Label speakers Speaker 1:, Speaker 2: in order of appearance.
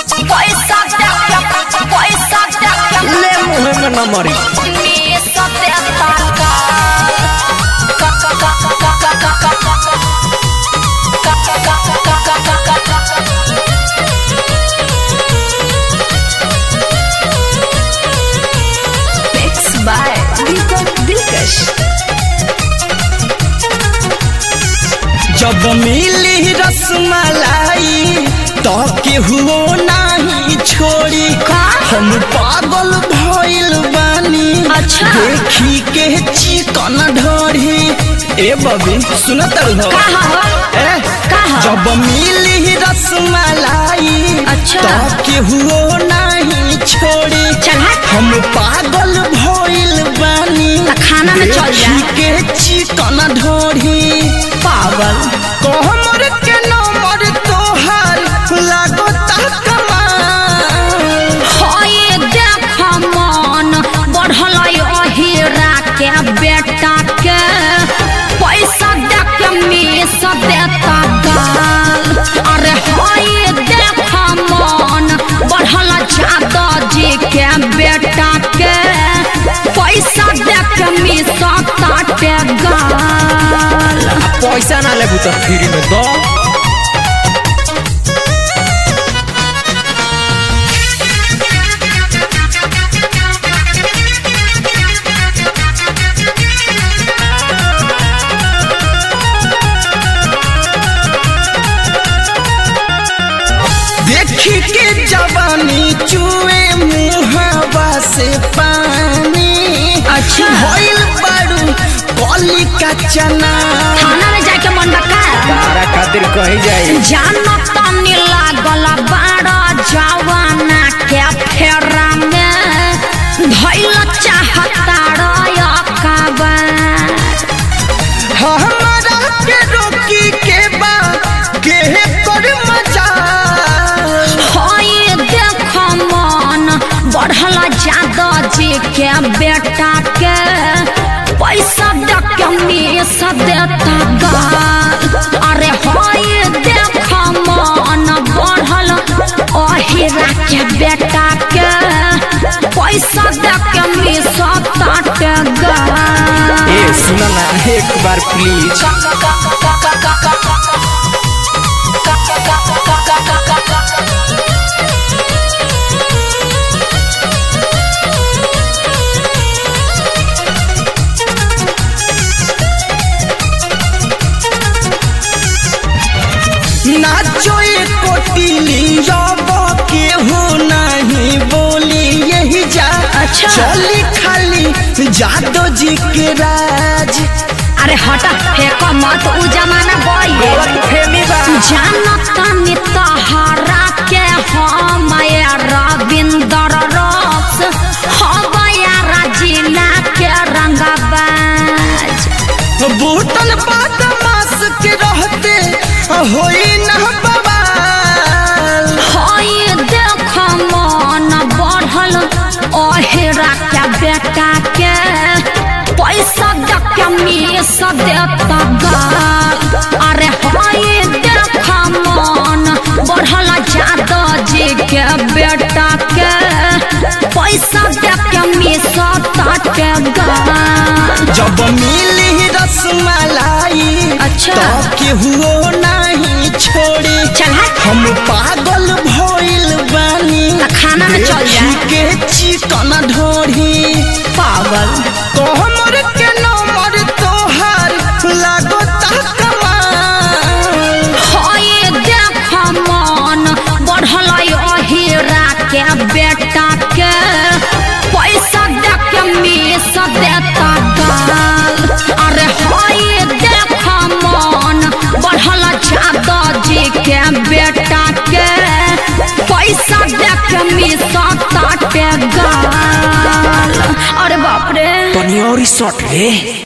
Speaker 1: पैसा दे के पैसा दे के
Speaker 2: ले मुहे में न मरी
Speaker 1: में सत्यता का का का का का का का का Mixed by Deepak Dilkash.
Speaker 2: जब मिली रसमलाई तो केहू नहीं छोड़ी
Speaker 1: का?
Speaker 2: हम पागल भइल बानी
Speaker 1: अच्छा।
Speaker 2: देखी के चिकन ढोरी ए बबी सुनत रहो
Speaker 1: कहा हो?
Speaker 2: ए
Speaker 1: कहा?
Speaker 2: जब मिली रसमलाई
Speaker 1: अच्छा।
Speaker 2: तो केहू नहीं छोड़ी
Speaker 1: चल हट।
Speaker 2: हम पागल भइल बानी
Speaker 1: त खाना में चल जा।
Speaker 2: देखी के चिकन ढोरी
Speaker 1: पागल
Speaker 2: कोहमर के नंबर तोहार लागता कमाल
Speaker 1: होए देख मन बढ़ल अहिरा के बेटा के पैसा दे के मिस देता गाल अरे होए देख मन बढ़ल जादा जी के बेटा के पैसा दे के मिस ताटे गाल
Speaker 2: पैसा ना लेबू तो फ्री में दो देखी के जवानी चुए मुहावा से पानी
Speaker 1: अच्छा।
Speaker 2: भइल बारू कली का चना
Speaker 1: थाना में जाके मन बका
Speaker 2: तारा खातिर कही जाई
Speaker 1: जानो तनी लागल बाड़ा जवाना के फेरा में धैल चाहता रयकबार
Speaker 2: हमारा के रोकी के बा के कर मजा
Speaker 1: होई देख मन बढ़ल जादा जी के बेटा के पैसा दे के मिस देता गाल अरे होई देख मन बढ़ल अहिरा के बेटा के पैसा दे के मिस ताटे गाल
Speaker 2: ए सुना ना एक बार प्लीज नाचो एक कोटिली रब के हो नहीं बोली यही जा
Speaker 1: अच्छा।
Speaker 2: चली खाली जादो जी के राज
Speaker 1: अरे हटा फेंक मत उ जमाना गई
Speaker 2: फेमी बा
Speaker 1: जानत नी तहरा के हम रविंदर रस हम जिला के रंगबाज
Speaker 2: बूटन बदमाश के रहते होई न बवाल
Speaker 1: होई देख मन बढ़ल अहेरा के बेटा के पैसा दे के मिस देता गाल अरे होई देख मन बढ़ल जादा जी के बेटा के पैसा दे के मिस ताटे गाल
Speaker 2: जब मिली रसमलाई
Speaker 1: अच्छा।
Speaker 2: तो केहू नहीं छोड़ी
Speaker 1: चल हट।
Speaker 2: हम पागल भइल बानी
Speaker 1: त खाना में चल जा।
Speaker 2: देखी के चिकन ढोरी
Speaker 1: पागल
Speaker 2: कोहमर के नंबर तोहार लागता कमाल
Speaker 1: होए देख मन बढ़ल अहिरा के बेटा के पैसा दे के मिस देता गाल अरे होए देख मन बढ़ल जादा जी के बेटा के पैसा दे के मिस ताटे गाल अरे बाप रे
Speaker 2: तनी और शॉट रे